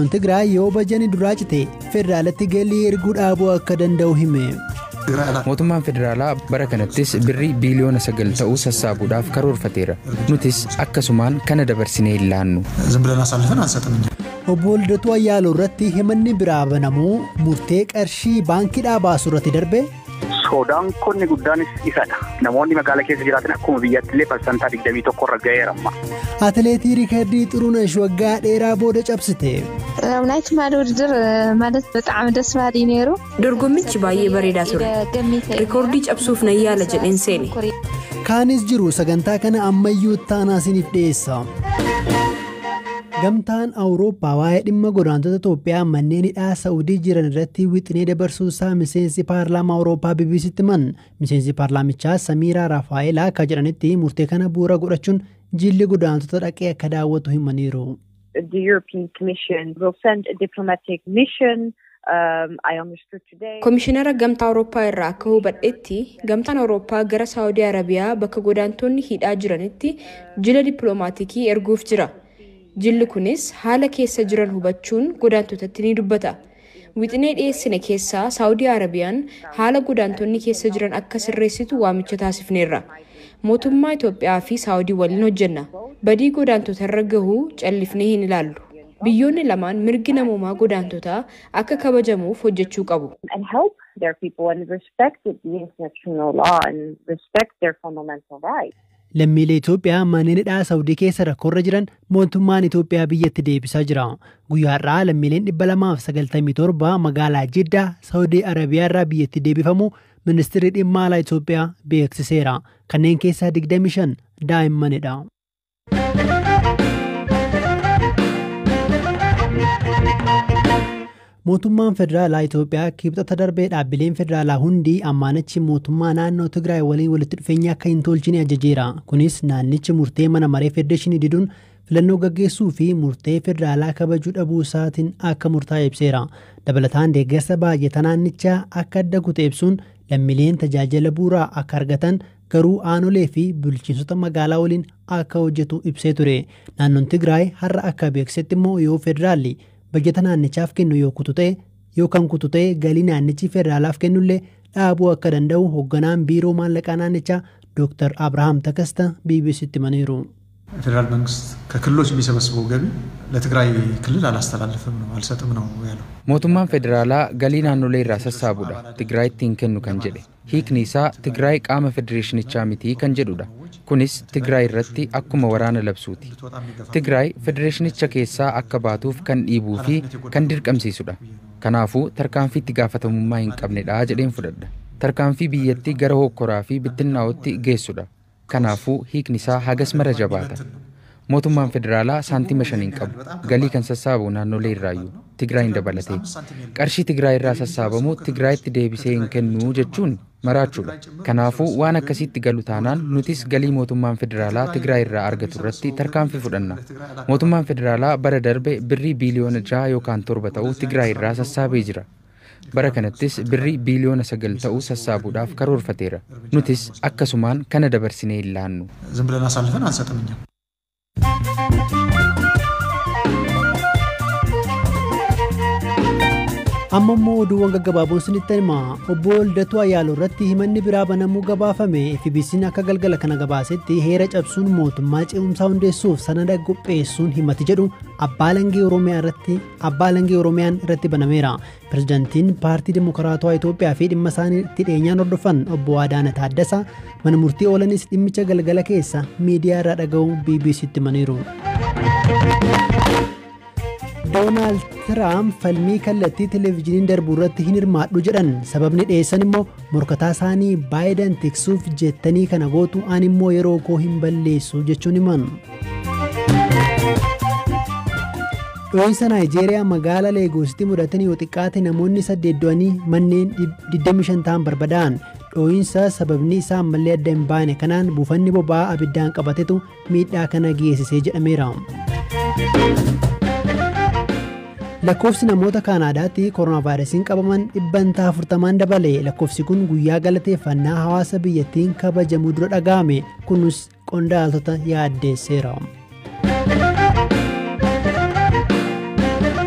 naannoon Tigraay yoo bajanii duraa cite federaalatti galii erguu dhaabuu akka danda'u hime. mootummaan federaalaa bara kanattis birrii biiliyoona sagal ta'uu sassaabuudhaaf karoorfateera nutis akkasumaan kana dabarsinee hin laannu. obbo Liddatuu Ayyaaloo irratti himanni biraa banamuu murtee qarshii baankiidhaa baasu irratti darbe. Sodaan konni guddaanis isadha. Namoonni magaalaa keessa jiraatan akkuma biyyatti illee parsantaa 21 irra ga'eera amma. Atileetii Riikardii Xurunesh waggaa dheeraa booda cabsite. ናይ ትማሊ ውድድር ማለት ብጣዕሚ ደስ በሃሊ ነይሩ dorgommichi baay'ee bareedaa ture rikoordii cabsuuf nan yaala jedheen seene Kaanis jiru sagantaa kana ammayyuu taanaa isiniif dhiyeessa. Gamtaan Awurooppaa waa'ee dhimma godaantota Itoophiyaa manneen hidhaa Saa'udii jiran irratti wixinee dabarsuusaa miseensi paarlaamaa Awurooppaa BBC'tti himan. Miseensi paarlaamichaa Samiiraa Raafaa'elaa akka jedhanitti murtee kana bu'uura godhachuun jilli godaantota dhaqee akka daawwatu himaniiru. the European Commission will send a diplomatic mission. Um, I understood today. Komishinara Gamtaa Awurooppaa irraa akka hubadhetti Gamtaan Awurooppaa gara Saawudii Arabiyaa bakka godaantonni hidhaa jiranitti jila dippiloomaatiikii erguuf jira. Jilli kunis haala keessa jiran hubachuun godaantotatti ni dubbata. Wixinee dhiyeessine keessaa Saawudii Arabiyaan haala godaantonni keessa jiran akka sirreessitu waamicha taasifneerra. Mootummaa Itoophiyaa fi Saawudii waliin hojjenna. Badii godaantota irra gahuu callifnee hin ilaallu. Biyyoonni lamaan mirgi namoomaa godaantotaa akka kabajamuuf hojjechuu qabu. And help their people and respect the international law and respect their fundamental rights. Lammiilee Itoophiyaa manneen hidhaa Saawudii keessa rakkoorra jiran mootummaan Itoophiyaa biyyatti deebisaa jira. Guyyaa har'aa lammiileen dhibba lamaaf sagaltamii torba magaalaa Jiddaa Saawudii Arabiyaa irraa biyyatti deebifamu ministeerri dhimma alaa Itoophiyaa beeksiseera. Kanneen keessaa 25 daa'immanidha. Mootummaan federaalaa Itoophiyaa kibxata darbee dhaabbileen federaalaa hundi ammaanichi mootummaa naannoo Tigraay waliin walitti dhufeenya akka hin tolchine ajajeera. Kunis naannichi murtee mana maree federeeshinii diduun filannoo gaggeessuu fi murtee federaalaa kabajuu dhabuu isaatiin akka murtaa'e ibseera. Dabalataan deeggarsa baay'ata naannichaa akka adda kute ibsuun lammiileen tajaajila bu'uuraa akka argatan garuu aanolee fi bulchiinsota magaalaa waliin akka hojjetu ibsee ture. Naannoon Tigraay har'a akka beeksisetti immoo yoo federaalli bajeta naannichaaf kennu yoo kutu ta'e yookaan kutu ta'e galii naannichi federaalaaf kennullee dhaabuu akka danda'u hoogganaan biiroo maallaqaa naannichaa Dr. Abrahaam Takasta BBC'tti himaniiru. ፌዴራል መንግስት ከክልሎች የሚሰበስበው ገቢ ለትግራይ ክልል አላስተላልፍም ነው አልሰጥም ነው ያለው። mootummaan federaalaa galii naannolee irraa sassaabuudha tigraayitti hin kennu kan jedhe hiikni isaa tigraay qaama federeeshinichaa mitii kan jedhudha kunis tigraay irratti akkuma waraana labsuuti tigraay federeeshinicha keessaa akka baatuuf kan dhiibuu fi kan dirqamsiisudha kanaafuu tarkaanfii itti gaafatamummaa hin qabnedha jedheen fudhadha tarkaanfii biyyattii gara hokkoraa fi bittinnaa'utti geessudha kanaafuu hiikni isaa hagas mara jabaata mootummaan federaalaa saantima shan hin qabu galii kan sassaabu naannolee irraayyuu tigraayin dabalatee qarshii tigraay irraa sassaabamu tigraayitti deebisee hin kennuu jechuun maraachuudha kanaafuu waan akkasitti galu taanaan nutis galii mootummaan federaalaa tigraay irraa argatu irratti tarkaanfii fudhanna mootummaan federaalaa bara darbe birrii biiliyoona jaha yookaan torba ta'uu tigraay irraa sassaabee jira bara kanattis birrii biiliyoona sagal ta'uu sassaabuudhaaf karoorfateera nutis akkasumaan kana dabarsinee hin laannu ዝም ብለን አሳልፈን አንሰጥም እኛም። amma immoo oduuwwan gaggabaaboon sinitti hima obbo Liddatuu Ayyaaloo irratti himanni biraa banamuu gabaafame FBC'n akka galgala kana gabaasetti heera cabsuun mootummaa ce'umsaa hundeessuuf sanada qopheessuun himati jedhu abbaa langee oromiyaa irratti abbaa langee oromiyaan irratti banameera pirezidaantiin paartii dimokiraatawaa Itoophiyaa fi dhimma isaanii itti dhiyeenyaan hordofan obbo Adaana Taaddasaa mana murtii oolanis dhimmicha galgala keessa miidiyaa irraa dhaga'uu BBC'tti himaniiru. doonaald tiraamp falmii kallattii televezyiiniin darbu irratti hin hirmaadhu jedhan sababni dhiyeessan immoo morkataa isaanii baayidan tiksuuf jettanii kana gootu ani immoo yeroo koo hin balleessu jechuun himan. Dhoohinsa Naayijeeriyaa magaalaa Leegoositti mudatan yoo xiqqaate namoonni saddeet du'anii manneen 25 ta'an barbadaa'an. Dhoohinsa sababni isaa ammallee adda hin baane kanaan buufanni boba'aa abiddaan qabatetu miidhaa kana geessisee jedhameera. lakkoofsi namoota kaanaadaatti kooronaavaayirasiin qabaman dhibbantaa afurtamaan dabale lakkoofsi kun guyyaa galateeffannaa hawaasa biyyattiin kabajamuu dura dhaga'ame kunis qondaaltota yaaddeesseera.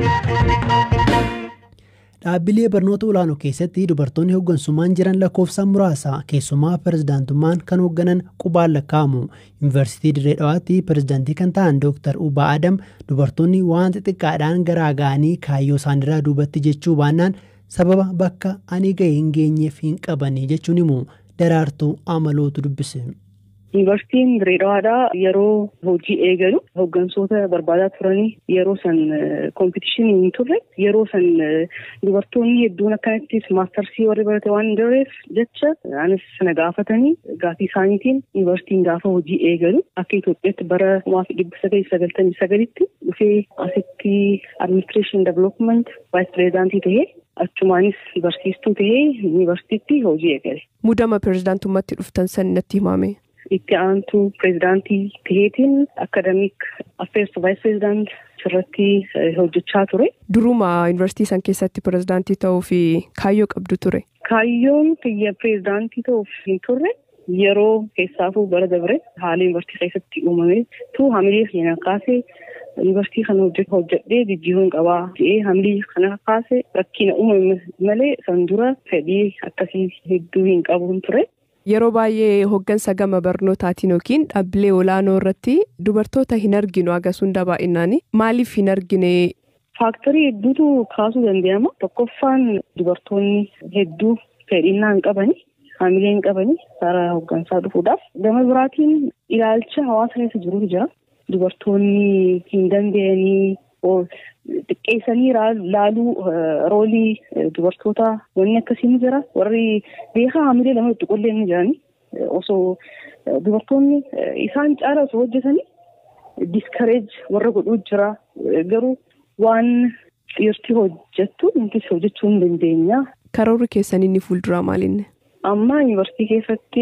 Dhaabbilee barnoota olaanoo keessatti dubartoonni hooggansummaan jiran lakkoofsaan muraasa keessumaa pirezidaantummaan kan hoogganan qubaan lakkaa'amu. Yuunivarsiitii Dirree Dhawaatti pirezidaantii kan ta'an Dr. Ubaa Adam dubartoonni waan xixiqqaadhaan garaa ga'anii kaayyoo isaaniirraa duubatti jechuu baannaan sababa bakka ani ga'e hin geenyeef hin qabanii jechuun himu daraartuu amalootu dubbise. Yuunivarsiitiin Dirree Dhawaadhaa yeroo hojii eegalu hooggansoota barbaadaa turanii yeroo san koompitiishinii hin turre yeroo san dubartoonni hedduun akkanattis maastarsii warri barate waan hin jirreef jecha anis sana gaafatanii gaafii isaaniitiin yuunivarsiitiin gaafa hojii eegalu akka Itoophiyaatti bara kumaa fi dhibba sagalii sagaltamii sagalitti dhufee asitti administreeshin development vaayis pireezidaantii tahee achumaanis barsiistuu tahee yuunivarsiitiitti hojii eegale. Muudama pireezidaantummaatti dhuftan san natti himame. itti aantuu pireezidaantii taheetiin akadamiik affeers vaayis pireezidaant irratti hojjechaa ture. Duruma yuunivarsiitii san keessatti pireezidaantii ta'uu fi kaayyoo qabdu ture. Kaayyoon biyya pireezidaantii ta'uuf hin turre yeroo keessaafuu bara dabre haala yuunivarsiitii keessatti uumame tu hamilee keenya kaasee yuunivarsiitii kana hojjedhee jijjiiruun qabaa jedhee hamilee kana kaasee rakkina uumame malee san dura fedhii akkasii hedduu hin qabuun ture. Yeroo baay'ee hooggansa gama barnootaatiin yookiin dhaabbilee olaanoo irratti dubartoota hin arginu agas hunda baay'inaan maaliif hin argine? Faaktarii hedduutu kaasuu danda'ama. Tokkoffaan dubartoonni hedduu fedhinnaa hin qabani. Haamilee hin qabani karaa hooggansaa dhufuudhaaf. Gama biraatiin ilaalcha hawaasa keessa jirutu jira. Dubartoonni hin danda'anii xiqqeessanii laaluu roolii dubartoota wanni akkasii ni jira. Warri beekaa haamilee lama itti qollee ni jirani. Osoo dubartoonni isaan caala osoo hojjetanii diskareej warra godhuu jira. Garuu waan dhiirti hojjettu nutis hojjechuu hin dandeenya. Karoorri keessanii inni fuulduraa maalinni? Amma yuunivarsiitii keessatti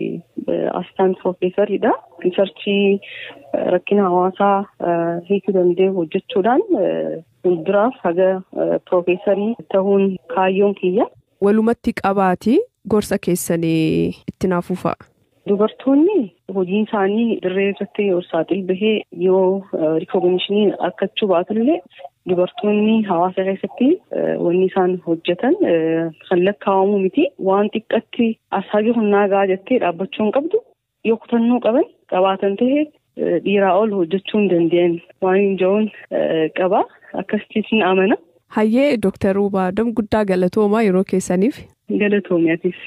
astaan piroofeesariidha. Riisarchii rakkina hawaasaa hiikuu danda'u hojjechuudhaan fuulduraaf haga piroofeesarii ta'uun kaayyoon kiyya. Walumatti qabaati gorsa keessanii itti naafuu fa'a. Dubartoonni hojiin isaanii dirree irratti yoo saaxil bahee yoo rikooginishinii akkachuu baatullee dubartoonni hawaasa keessatti wanni isaan hojjetan kan lakkaa'amu miti waan xiqqatti ashaagi humnaa gahaa jettee dhaabbachuu hin qabdu yoo kutannoo qaban qabaatan ta'e dhiiraa ol hojjechuu hin danda'an waan hin jiruun qaba akkasitti amana. Hayyee Dooktar Ubaa Adam guddaa galatoomaa yeroo keessaniif. Galatoomiyaatiif.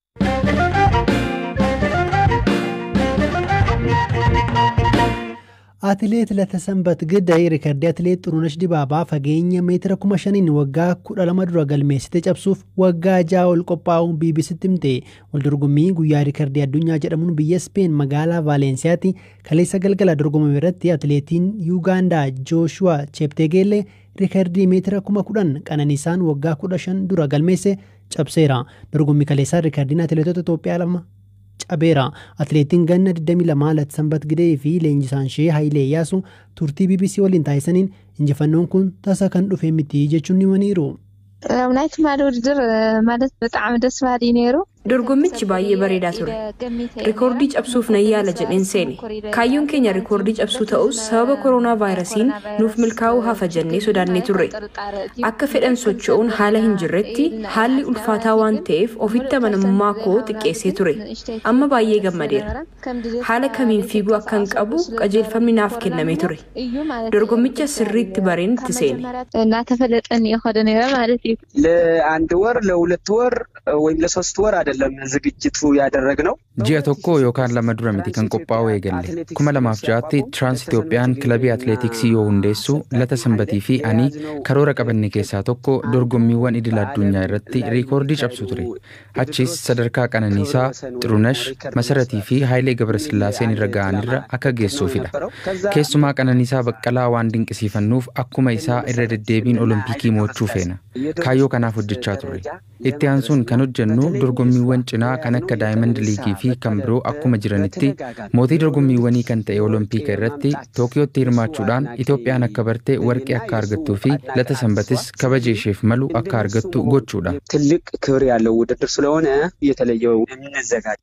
Atileet Latasambat Gidday riikardii atileet Xurunesh Dibaabaa fageenya meetira kuma shaniin waggaa kudha lama dura galmeessite cabsuuf waggaa ja'a ol qophaa'uun biibisitti himte. Waldorgommii guyyaa riikardii addunyaa jedhamuun biyya Speen magaalaa Vaalensiyaatti kaleessa galgala dorgomame irratti atileetiin Yuugaandaa Jooshuwaa Cheeptegeellee riikardii meetira kuma kudhan qananiisaan waggaa kudha shan dura galmeesse cabseera. Dorgommii kaleessaa riikardiin atileetota Itoophiyaa lama cabeera. Atileetiin ganna 22 Latsambat Gidee fi leenjisaan ishee Hayilee Iyyaasuu turtii BBC waliin taasisaniin injifannoon kun tasa kan dhufe miti jechuun himaniiru. ናይ ትማሊ ውድድር ማለት ብጣዕሚ ደስ በሃሊ ነይሩ Dorgommichi baay'ee bareedaa ture. Rikoordii cabsuuf nan yaala jedheen seene. Kaayyoon keenya rikoordii cabsuu ta'us sababa koronaa vaayirasiin nuuf milkaa'uu hafa jennee sodaannee turre. Akka fedhan socho'uun haala hin jirretti haalli ulfaataa waan ta'eef ofitti amanamummaa koo xiqqeessee ture. Amma baay'ee gammadeera. Haala kamiin fiiguu akkan qabu qajeelfamni naaf kennamee ture. Dorgommicha sirriitti bareen itti seene. እናተፈለጠን እየ ከደ ነይረ ማለት እዩ ለአንድ ወር ለሁለት ወር ወይም ለሶስት ወር አይደለም ዝግጅቱ ያደረግነው። Ji'a tokko yookaan lama dura miti kan qophaa'u eegalle. Kuma lamaaf ja'atti Tiraans Itoophiyaan kilabii atileetiksii yoo hundeessu lata sanbatii fi ani karoora qabanne keessaa tokko dorgommiiwwan idil addunyaa irratti riikoordii cabsu ture. Achis sadarkaa qananiisaa Xirunesh, Masaratii fi Haayilee Gabrasillaaseen irra ga'anirra akka geessuufidha. Keessumaa qananiisaa baqqalaa waan dinqisiifannuuf akkuma isaa irra deddeebiin olompikii mo'achuu feena. Kaayyoo kanaaf hojjechaa turre. Itti aansuun kan hojjennu dorgommiiwwan cinaa kan akka Daayimand Liigii fi kan biroo akkuma jiranitti mootii dorgommiiwwanii kan ta'e olompika irratti Tookiyootti hirmaachuudhaan Itoophiyaan akka barte warqee akka argattuu fi lata sanbatis kabaja isheef malu akka argattu gochuudha. ትልቅ ክብር ያለው ውድድር ስለሆነ የተለየው የምንዘጋጅ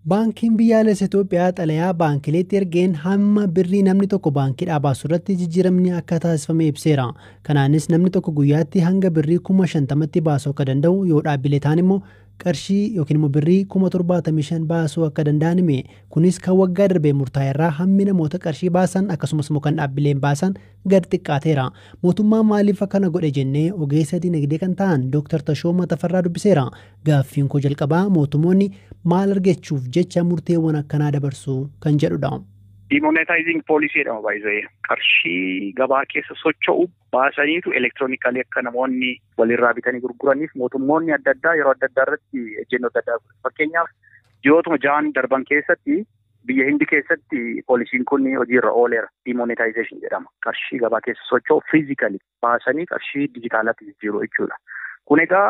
Baankiin biyyaalessa Itoophiyaa xalayaa baankileetti ergeen hamma birrii namni tokko baankiidhaa baasu irratti jijjiiramni akka taasifame ibseera. Kanaanis namni tokko guyyaatti hanga birrii kuma shantamatti baasuu akka danda'u yoo dhaabbilee ta'an immoo qarshii yookiin immoo birrii kuma torbaatamii shan baasuu akka danda'an hime. Kunis kan waggaa darbee murtaa'e irraa hammi namoota qarshii baasan akkasumas immoo kan dhaabbileen baasan gad xiqqaateera. Mootummaan maaliif akkana godhe jennee ogeessa dinagdee kan ta'an Dr. Tashooma Tafarraa dubbiseera. Gaaffiin koo jalqabaa mootummoonni maal argachuuf jecha murteewwan akkanaa dabarsu kan jedhudha. Demonetizing poolisii jedhama baay'ee qarshii gabaa keessa socho'u baasaniitu elektiroonikalii akka namoonni walirraa bitanii gurguraniif mootummoonni adda addaa yeroo adda addaa irratti ejjennoo adda addaa fakkeenyaaf ji'ootuma ja'an darban keessatti biyya hindi keessatti poolisiin kun hojiirra ooleera demonetization jedhama qarshii gabaa keessa socho'u fiizikali baasanii qarshii dijitaalatti jijjiiru jechuudha kun egaa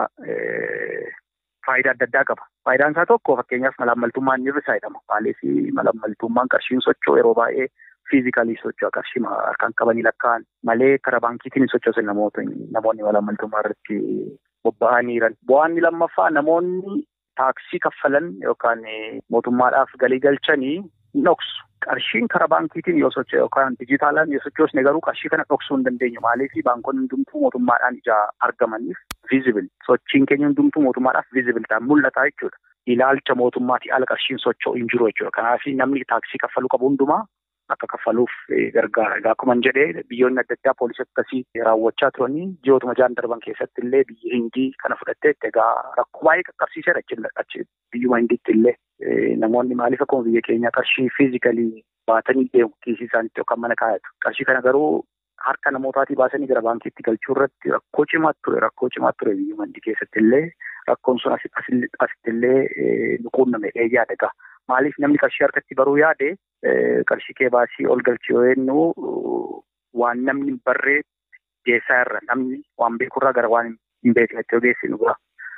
faayidaa adda addaa qaba. Faayidaan isaa tokko fakkeenyaaf malaammaltummaan ni hir'isaa jedhama. Maaliif malaammaltummaan qarshiin socho'u yeroo baay'ee fiizikalii socho'a qarshii harkaan qabanii lakkaa'an malee karaa baankiitiin hin sochoosan namoota namoonni malaammaltummaa irratti bobba'anii jiran. Bu'aan lammaffaa namoonni taaksii kaffalan yookaan mootummaadhaaf galii galchanii dhoksu. Qarshiin karaa baankiitiin yoo socho'e yookaan dijitaalaan yoo sochoosne garuu qarshii kana dhoksuu hin dandeenyu. Maaliif baankonni hundumtuu mootummaadhaan ijaa argamaniif viizibil. Sochiin keenya hundumtuu mootummaadhaaf viizibil ta'an mul'ata jechuudha. Ilaalcha mootummaatii ala qarshiin socho'u hin jiru jechuudha. Kanaaf namni taaksii kaffaluu qabu hundumaa akka kaffaluuf gargaara. Egaa akkuma jedhee biyyoonni adda addaa poolisii akkasii raawwachaa turanii ji'ootuma ja'an darban keessatti illee biyyi hindii kana fudhatteetti egaa rakkoo baay'ee qaqqabsiiseera achi biyyuma hindiitti illee namoonni maaliif akkuma biyya keenya qarshii fiizikalii baatanii deemu kiisii isaaniitti yookaan mana kaayatu. Qarshii kana garuu harka namootaatii baasanii gara baankiitti galchuu irratti rakkoo cimaa ture rakkoo cimaa ture biyyuma hindii keessatti illee rakkoon sun asitti illee nu quunname yaada egaa. Maaliif namni qarshii harkatti baruu yaade qarshii kee baasii ol galchi yoo jennu waan namni barree geessaa irra namni waan beekurraa gara waan hin beeknetti ogeessinu bira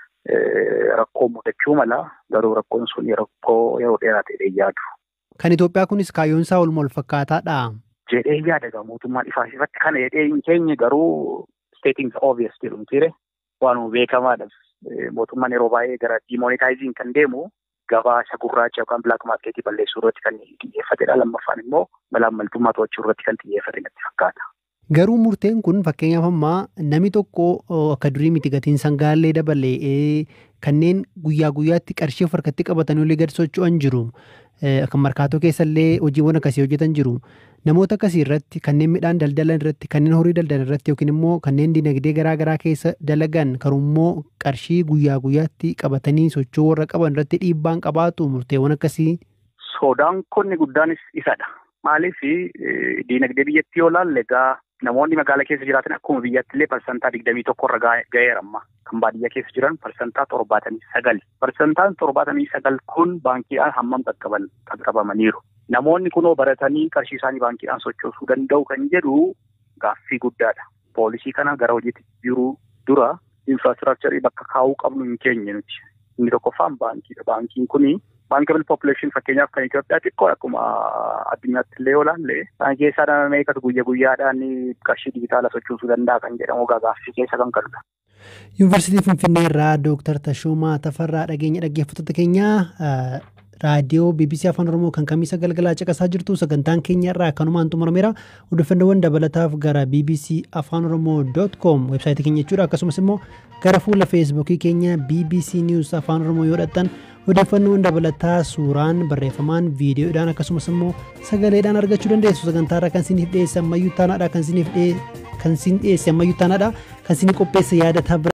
rakkoo mudachuu mala garuu rakkoon sun rakkoo yeroo dheeraa ta'e yaadu. Kan Itoophiyaa kunis kaayyoon isaa olma wal fakkaataadha. Jedhee yaada egaa mootummaan ifaa ifatti kana jedhee hin keenye garuu stating obvious jedhu mitiire waanuma beekamaadha. Mootummaan yeroo baay'ee gara demonetizing kan deemu gabaa isa gurraacha yookaan bilaak maarkeetii balleessuu irratti kan xiyyeeffatedha. Lammaffaan immoo malaammaltummaa to'achuu irratti kan xiyyeeffate natti fakkaata. Garuu murteen kun fakkeenyaaf ammaa namni tokko akka durii miti gatiin sangaallee dabalee kanneen guyyaa guyyaatti qarshii of harkatti qabatanii olii gad socho'an jiru. Kan markaatoo keessallee hojiiwwan akkasii hojjetan jiru. Namoota akkasii irratti kanneen midhaan daldalan irratti kanneen horii daldalan irratti yookiin immoo kanneen dinagdee garaa garaa keessa dalagan karummoo qarshii guyyaa guyyaatti qabatanii socho'uu warra qaban irratti dhiibbaan qabaatu murteewwan akkasii. Sodaan konni guddaanis isadha. Maaliif dinagdee biyyattii yoo laalle egaa namoonni magaala keessa jiraatan akkuma biyyatti illee parsantaa digdamii tokko irra ga'eera amma. Kan baadiyyaa keessa jiran parsantaa torbaatamii sagal. Parsantaan torbaatamii sagal kun baankiidhaan hammam qaqqaban qaqqabamaniiru. Namoonni kunoo baratanii qarshii isaanii baankiidhaan sochoosuu danda'u kan jedhu gaaffii guddaadha. Poolisii kana gara hojiitti jiru dura infraastiraakcharii bakka kaa'uu qabnu hin keenye nuti. Inni tokkoffaan baankiidha. Baankiin kuni baankable population fakkeenyaaf kan Itoophiyaa xiqqoo akkuma addunyaatti illee yoo ilaalle isaan keessaa nama meeqatu guyya guyyaadhaan qarshii dijitaala sochoosuu danda'a kan jedhamu gaaffii keessa kan qabudha. Yuunivarsiitii Finfinnee irraa Dooktar Tashoomaa Tafarraa dhageenya dhaggeeffattoota keenyaa raadiyoo BBC Afaan Oromoo kan kamiisa galgalaa caqasaa jirtu sagantaan keenya irraa akkanumaan xumurameera odeeffannoowwan dabalataaf gara BBC Afaan Oromoo com websaayitii keenya jechuudha akkasumas immoo gara fuula feesbuukii keenya BBC News Afaan Oromoo yoo dhaqxan odeeffannoowwan dabalataa suuraan barreeffamaan viidiyoodhaan akkasumas immoo sagaleedhaan argachuu dandeessu sagantaa irraa kan isiniif dhiyeesse ammayyuu taanaadha kan isiniif dhiyeesse ammayyuu taanaadha kan isinii qopheesse yaadataa